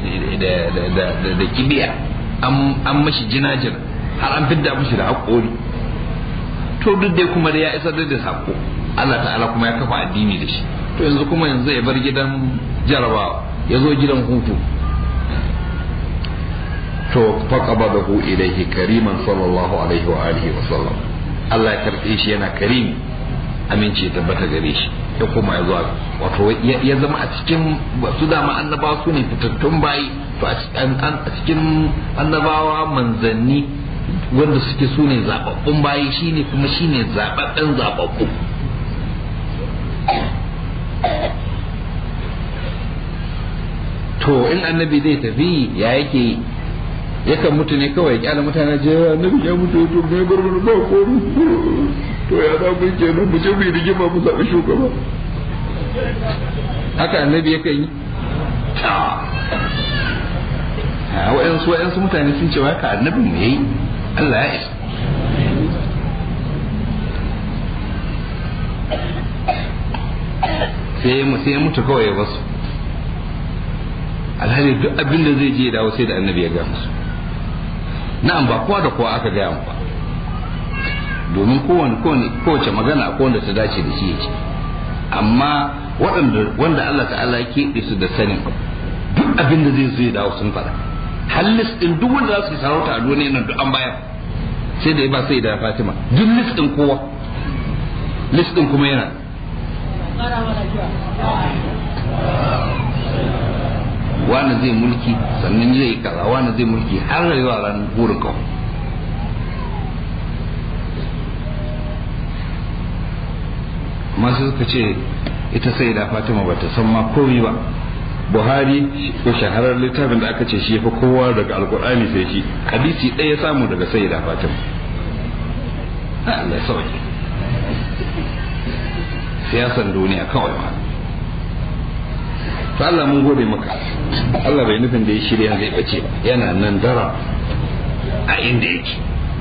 kibiya an mashi jinajin har an fidda mashi da haƙori to duk dai kuma da ya isar da sako Allah ta'ala kuma ya kafa addini da shi to yanzu kuma yanzu ya bar gidan jarabawa ya zo gidan hutu to faqabadahu ilayhi kariman sallallahu alaihi wa alihi wa sallam Allah ya karbe shi yana karimi amince tabbata gare shi ya kuma ya zuwa wato ya zama a cikin su dama annabawa su ne fitattun bayi to a cikin annabawa manzanni wanda suke su ne zababbun bayi shine kuma shine zababben zababbu to in annabi zai tafi ya yake yakan mutu ne kawai kyala mutane je annabi ya mutu to mai gurgur ba ko to ya za mu ke nan mu je mu rigima mu zaɓi shugaba haka annabi yakan yi a wa'yansu wa'yansu mutane sun ce wa haka annabin mu yayi Allah ya isa sai mu sai mutu kawai ya basu alhali duk abin da zai je dawo sai da annabi ya ga musu na'am ba kowa da kowa aka gaya mu ba domin kowane kowace magana akwai wanda ta dace da shi ya ce amma waɗanda wanda Allah ta'ala ya keɓe su da sanin duk abin da zai zo ya dawo sun faɗa hallis din duk wanda za su yi sarauta a duniya nan duk an bayar sai da ya ba sai da Fatima duk list din kowa list din kuma yana wani zai mulki sannan zai kaza wani zai mulki har rayuwa ran burin kawai masu suka ce ita sai da fatima ba ta san ma komai ba buhari ko shaharar littafin da aka ce shi fa kowa daga alkur'ani sai shi hadisi ɗaya ya samu daga sai da fatima Allah ya sauke siyasan duniya kawai ma to Allah mun gode maka Allah bai nufin da ya shirya zai bace ba yana nan dara a inda yake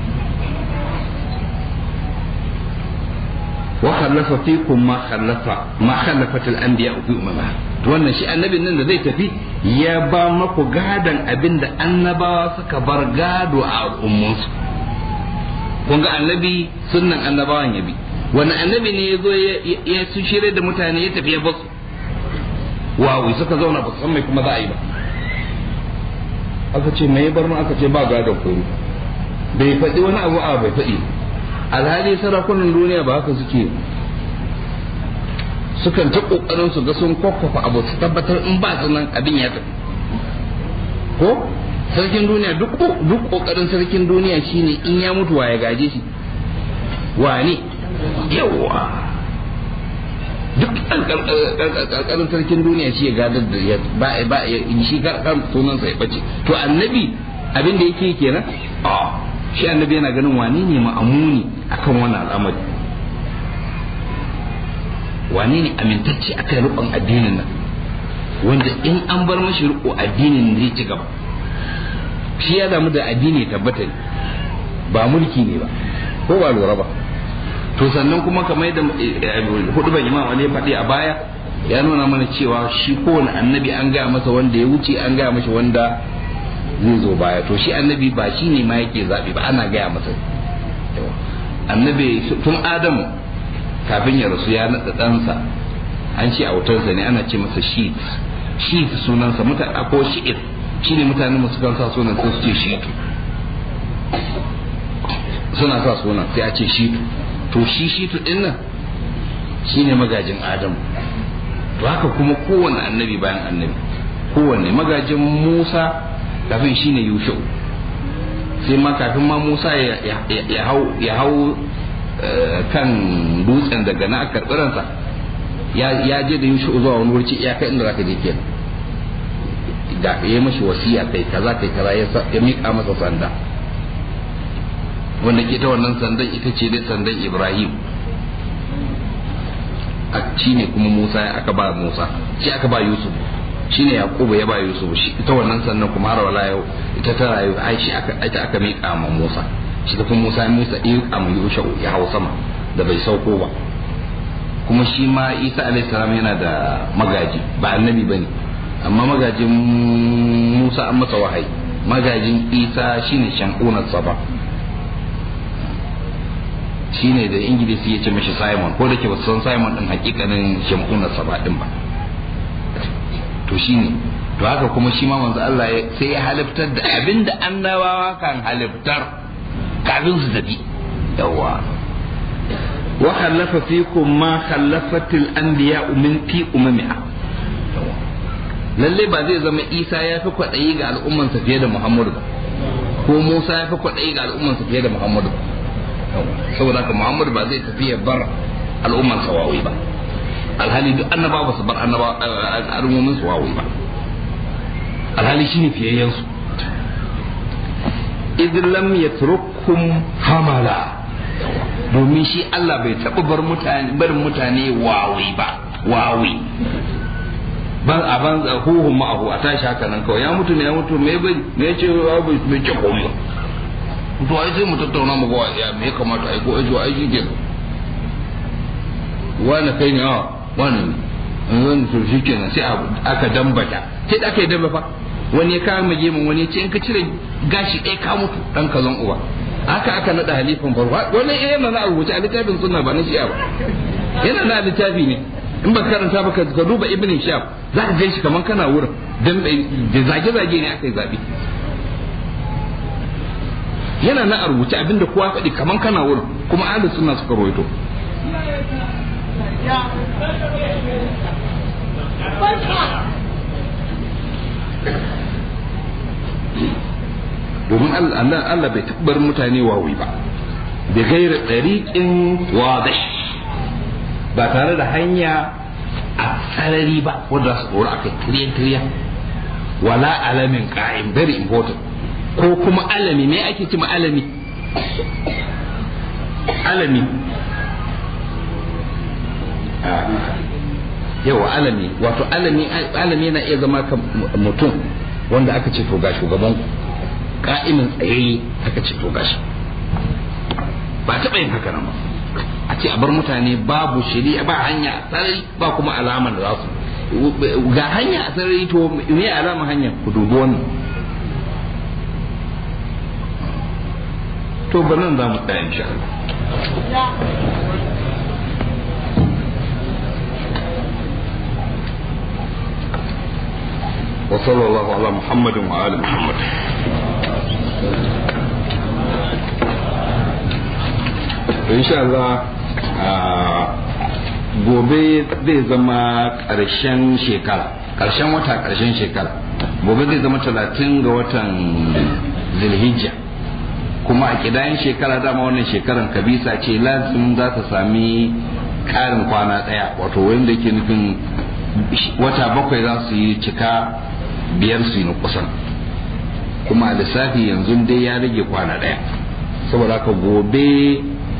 wa khallafa fikum ma khallafa ma khallafat al anbiya fi umama to wannan shi annabin nan da zai tafi ya ba maku gadan abinda annabawa suka bar gado a al'ummansu kun ga annabi sunnan annabawan ya bi wani annabi ne ya zo ya su shirya da mutane ya tafi ya basu wawi suka zauna ba su san mai kuma za a yi ba aka ce mai bar mu aka ce ba gadon koro bai faɗi wani abu a bai faɗi alhali sarakunan duniya ba haka suke sukan ta kokarin su ga sun kwakwafa abu su tabbatar in ba su nan abin ya tafi ko sarkin duniya duk duk kokarin sarkin duniya shine in ya mutu wa ya gaje shi wane yawa duk ƙarƙarin sarkin duniya shi ya gadar da ya ba ba shi kan sunansa ya bace to annabi abin da yake kenan a shi annabi yana ganin wane ne ma'amuni akan wannan al'amari wane ne amintacce akan rukun addinin nan wanda in an bar mashi riko addinin zai ci gaba shi ya damu da addini tabbata ne ba mulki ne ba ko ba lura ba to sannan kuma kamar yadda hudu ban imam Ali faɗi a baya ya nuna mana cewa shi kowane annabi an gaya masa wanda ya wuce an gaya mashi wanda zai zo baya to shi annabi ba shi ne ma yake zaɓi ba ana gaya masa annabi tun adamu kafin ya rasu ya naɗa ɗansa an ce a wutarsa ne ana ce masa shi shi sunansa mutane ko shi'ir shi ne mutane masu kan sa sunan sai su ce shitu suna sa sunan sai a ce shitu to shi shitu din nan shine magajin adamu to haka kuma kowanne annabi bayan annabi kowanne magajin musa kafin shine yushu sai ma kafin ma musa ya hau ya hau kan dutsen daga na karɓi ransa ya je da yushu zuwa wani wurci iyaka inda zaka je kenan da ya mashi wasiya kai kaza kai kaza ya miƙa masa sanda wanda ke ta wannan sandan ita ce dai sandan ibrahim shi ne kuma musa aka ba musa shi aka ba yusuf shi ne yakubu ya ba yusuf shi ita wannan sandan kuma har wala yau ita ta rayu ai shi aka ita aka miƙa ma musa shi da kuma musa musa ya miƙa ma yusuf ya hau sama da bai sauko ba kuma shi ma isa alaihi salam yana da magaji ba annabi bane amma magajin musa an masa wahayi magajin isa shine shankunan saba shine da ingilisi ya ce mashi simon ko da ke basu san simon din hakikanin shankunan saba din ba to shine to haka kuma shi ma manzo Allah sai ya haliftar da abinda annabawa kan haliftar kafin su tafi yawa wa khalafa fikum ma khalafatil anbiya min fi umamiha lalle ba zai zama isa ya fi kwaɗayi ga al'ummansa fiye da muhammadu ba ko musa ya fi kwaɗayi ga al'ummansa fiye da muhammadu ba saboda haka muhammadu ba zai tafi ya bar al'ummansa wawi ba alhali duk annaba ba su bar annaba al'ummomin su wawi ba alhali shine fiyayyen su idh lam yatrukum hamala domin shi Allah bai taɓa bar mutane barin mutane wawi ba wawi ban a ban huhun ma'ahu a tashi haka nan kawai ya mutu ne ya mutu me bai me ya ce me ce komai to ai sai mu tattauna mu ga ya me ya kamata ai ko ajo ai shi wani kai ne a wani ne wani to shi kenan sai aka dambata sai da aka yi damba fa wani ya kawo mage mun wani ya ce in ka cire gashi ɗaya ka mutu dan kazan uba haka aka nada halifan farko wannan yana na rubuce a littafin sunna ba na shi'a ba yana na littafi ne in ba karanta ba ka duba ibn shaf za ka ganshi kaman kana wurin dan da zage-zage ne aka yi zabe yana na a rubuce abinda kowa faɗi kaman kana wurin kuma ahli sunna suka rawaito domin Allah bai tabbar mutane wawi ba da gaira ɗariƙin wadai ba tare da hanya a sarari ba wadda su ɗora aka tiriyan tiriyan wala alamin ƙa'im very important ko kuma alami me ake cima alami alami yawa alami wato alami alami yana iya zama ka mutum wanda aka ce to ga shugaban ka'imin tsayayye aka ce to gashi ba taɓa yin haka nan ba a ce a bar mutane babu shari'a ba hanya a sarari ba kuma alamar da za su ga hanya a sarari to me alamar hanya ku dubi wannan to ba nan za mu tsaya insha Allah wa sallallahu ala muhammadin wa ali muhammad insha Allah gobe zai zama ƙarshen shekara ƙarshen wata ƙarshen shekara gobe zai zama talatin ga watan zilhijja kuma a kidayen shekara dama wannan shekaran kabisa ce lazim za ta sami ƙarin kwana ɗaya wato wanda ke nufin wata bakwai za su yi cika biyar su yi na kusan kuma a lissafi yanzu dai ya rage kwana ɗaya saboda haka gobe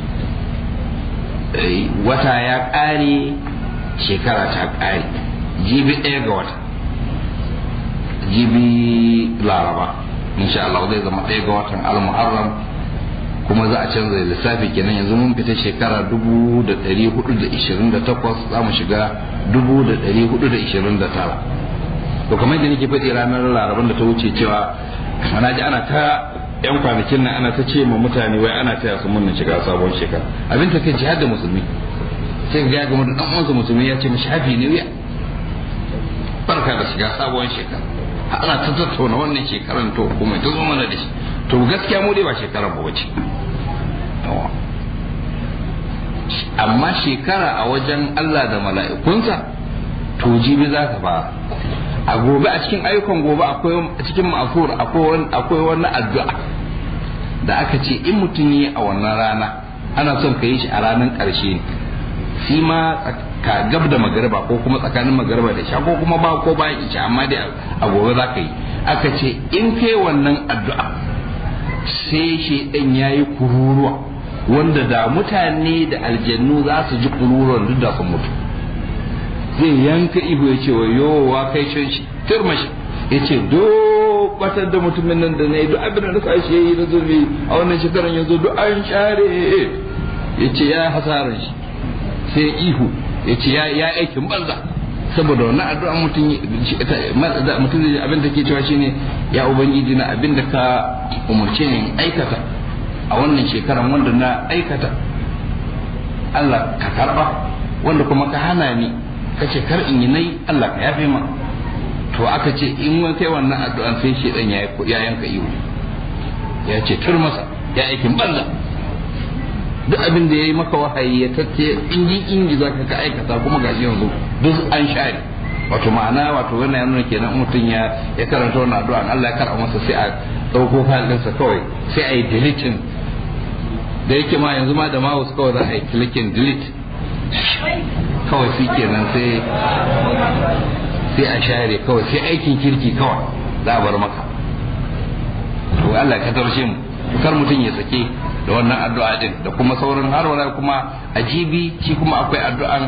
wata ya ƙare shekara ta ƙare jibi ɗaya ga wata jibi laraba insha Allah zai zama ɗaya ga watan al-muharram kuma za a canza lissafi kenan yanzu mun fita shekara dubu da ɗari hudu da ishirin da takwas za mu shiga dubu da ɗari hudu da ishirin da tara to kamar da nake faɗi ranar laraban da ta wuce cewa ana ji ana ta yan kwanakin nan ana ta ce ma mutane wai ana taya su murna shiga sabon shekara abin ta kai jihar da musulmi sai ga ga mutum dan uwansa musulmi ya ce mu shafi ne wuya barka da shiga sabon shekara ana ta tattauna wannan shekaran to kuma ta zo mana da shi to gaskiya mu dai ba shekaran ba wace amma shekara a wajen Allah da mala'ikunsa to jibi za ka fara a gobe a cikin ayyukan gobe akwai a cikin ma'afur akwai wani addu'a da aka ce in mutum yi a wannan rana ana son ka yi shi a ranar ƙarshe ne shi ma ka gab da magariba ko kuma tsakanin magariba da sha ko kuma ba ko bayan isha amma dai a gobe za ka yi aka ce in kai wannan addu'a sai shi ɗan ya yi kururuwa wanda da mutane da aljannu za su ji kururuwan duk da sun mutu zai yanka ihu ya ce wa yowa kai can shi turma shi ya ce do batar da mutumin nan da na yi duk abin da sa shi yi na zurbi a wannan shekaran yanzu duk an share ya ce ya hasarar shi sai ihu ya ce ya aikin banza saboda wannan addu'a mutum mutum abin da ke cewa shine ya ubangiji na abin da ka umarce ni aikata a wannan shekaran wanda na aikata Allah ka karba wanda kuma ka hana ni ka ce kar in yi nai Allah ka yafe ma to aka ce in wani kai wannan addu'an sai shi dan ya yanka iyo ya ce tur masa ya aikin banza duk abin da ya yi maka wahayi ya tace inji inji za ka aikata kuma gashi yanzu duk an share wato ma'ana wato wannan ya nuna kenan mutum ya ya karanta wannan addu'an Allah ya karɓa masa sai a ɗauko falinsa kawai sai a yi deleting da yake ma yanzu ma da mouse kawai za a yi clicking delete kawai shi kenan sai sai a share kawai sai aikin kirki kawai za a bar maka to Allah ka tarshe mu kar mutum ya sake da wannan addu'a din da kuma sauran har wala kuma ajibi shi kuma akwai addu'an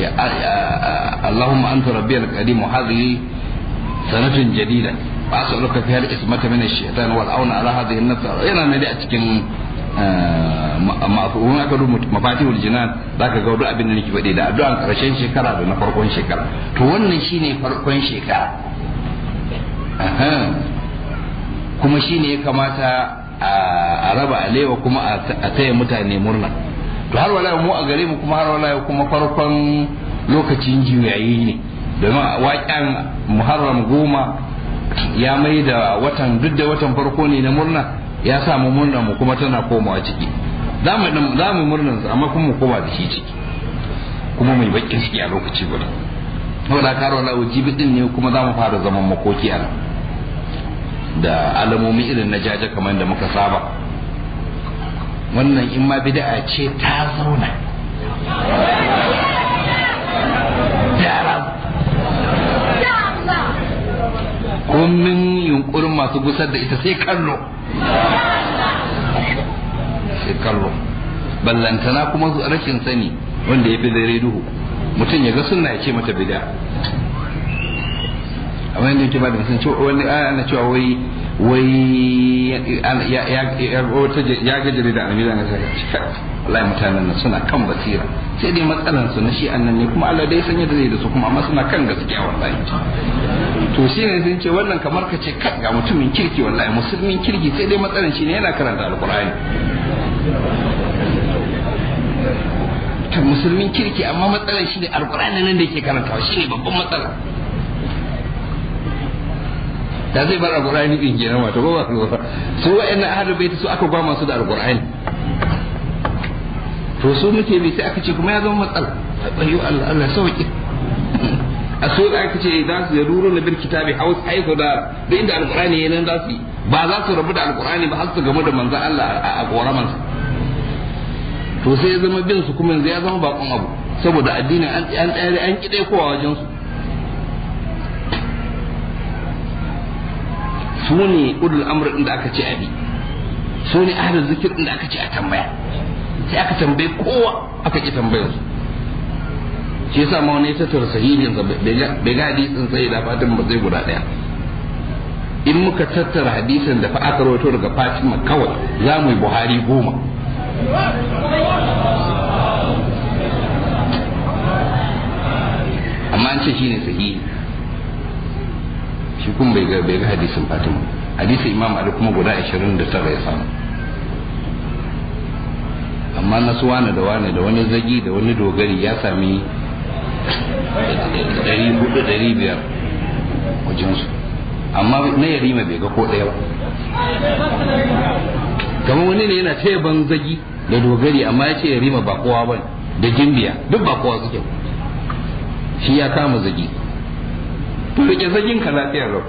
Allahumma anta rabbiyal qadim hadhihi sanatun jadida wa as'aluka fiha al-ismata min ash-shaytan wal auna ala hadhihi an-nafs yana ne a cikin ma'afuhun aka rubuta mafatihul jinan zaka ga duk abin da nake faɗi da addu'an karshen shekara da na farkon shekara to wannan shine farkon shekara kuma shine ya kamata a raba alewa kuma a taya mutane murna to har wala mu a gare mu kuma har wala kuma farkon lokacin juyayi ne domin waƙen muharram goma ya mai da watan duk da watan farko ne na murna ya sa mu murna mu kuma tana komawa ciki za mu za mu murnan amma kuma mu koma da shi ciki kuma mai bakin ciki a lokaci guda saboda karo na ujibi din ne kuma za mu fara zaman makoki a nan da alamomi irin na jaje kamar da muka saba wannan in ma bid'a ce ta zauna komin yunkurin masu gusar da ita sai kallo sai kallo ballantana kuma rashin sani wanda ya fi dare duhu mutum ya ga sunna ya ce mata bid'a amma yadda yake ba da mutum cewa wani ana cewa wai wai ya ga jarida a milan ya cika wallahi mutanen nan suna kan basira sai dai matsalan su na shi annan ne kuma Allah dai sanya da zai da su kuma amma suna kan gaskiya wallahi to shi ne sun ce wannan kamar ka ce kan ga mutumin kirki wallahi musulmin kirki sai dai matsalan shi ne yana karanta alkur'ani ta musulmin kirki amma matsalan shi ne alkur'ani nan da yake karantawa shi ne babban matsala da zai bar alqur'ani din kenan wato ba ba su wa'annan ahlul bait su aka gwama su da alqur'ani to su muke bi sai aka ce kuma ya zama matsala ayyo Allah Allah sauki a so da aka ce za su yaruru na bil kitabi haus haihu da da inda alqur'ani yana za su ba za su rabu da alqur'ani ba har su gamu da manzo Allah a koramansa to sai ya zama bin su kuma yanzu ya zama bakon abu saboda addinin an an tsare an kide kowa wajen su su ne ulul amr din da aka ce abi su ne ahlul zikir din da aka ce a tambaya sai aka tambaye kowa aka ki tambayar su shi yasa ma wani ya tattara sahihin sa bai ga hadisin sai da fatin ba zai guda daya in muka tattara hadisin da fa aka rawaito daga Fatima kawai za mu yi Buhari goma amma an ce shine sahihi shi kuma bai ga bai ga hadisin Fatima hadisin Imam Ali kuma guda 29 ya samu amma na su wane da wane da wani zagi da wani dogari ya sami dari hudu dari biyar wajensu amma na yarima bai ga ko ɗaya ba kamar wani ne yana taya ban zagi da dogari amma ya ce yarima ba kowa ba da gimbiya duk ba kowa suke shi ya kama zagi to rike zagin ka lafiya lau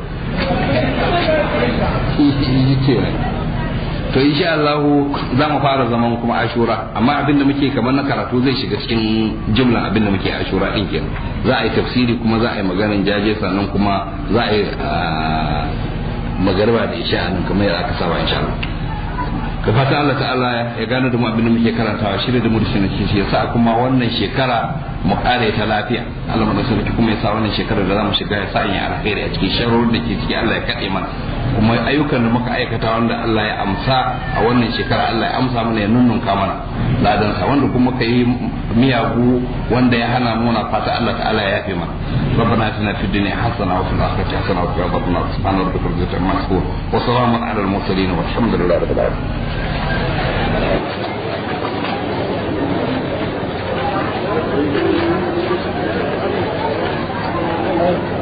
shi ce to insha Allah za mu fara zaman kuma ashura amma abin da muke kamar na karatu zai shiga cikin jumlan abin da muke ashura din kenan za a yi tafsiri kuma za a yi maganin jaje sannan kuma za a yi magarba da isha nan kamar yadda aka saba insha Allah ka fata Allah ta'ala ya gano da mu abin da muke karantawa shirya da mu da shi shi yasa kuma wannan shekara mu kare ta lafiya Allah mu da sarki kuma ya sa wannan shekarar da za mu shiga ya sa in alkhairi a cikin sharorin da ke ciki Allah ya kade mana kuma ayyukan da muka aikata wanda Allah ya amsa a wannan shekara Allah ya amsa mana ya nunnunka mana ladan sa wanda kuma ka yi miyagu wanda ya hana muna fata Allah ta'ala ya yafe mana ربنا اتنا في الدنيا حسنه وفي الاخره حسنه وقنا عذاب النار سبحان ربك رب العزه عما يصفون وسلام على المرسلين والحمد لله رب العالمين Thank you.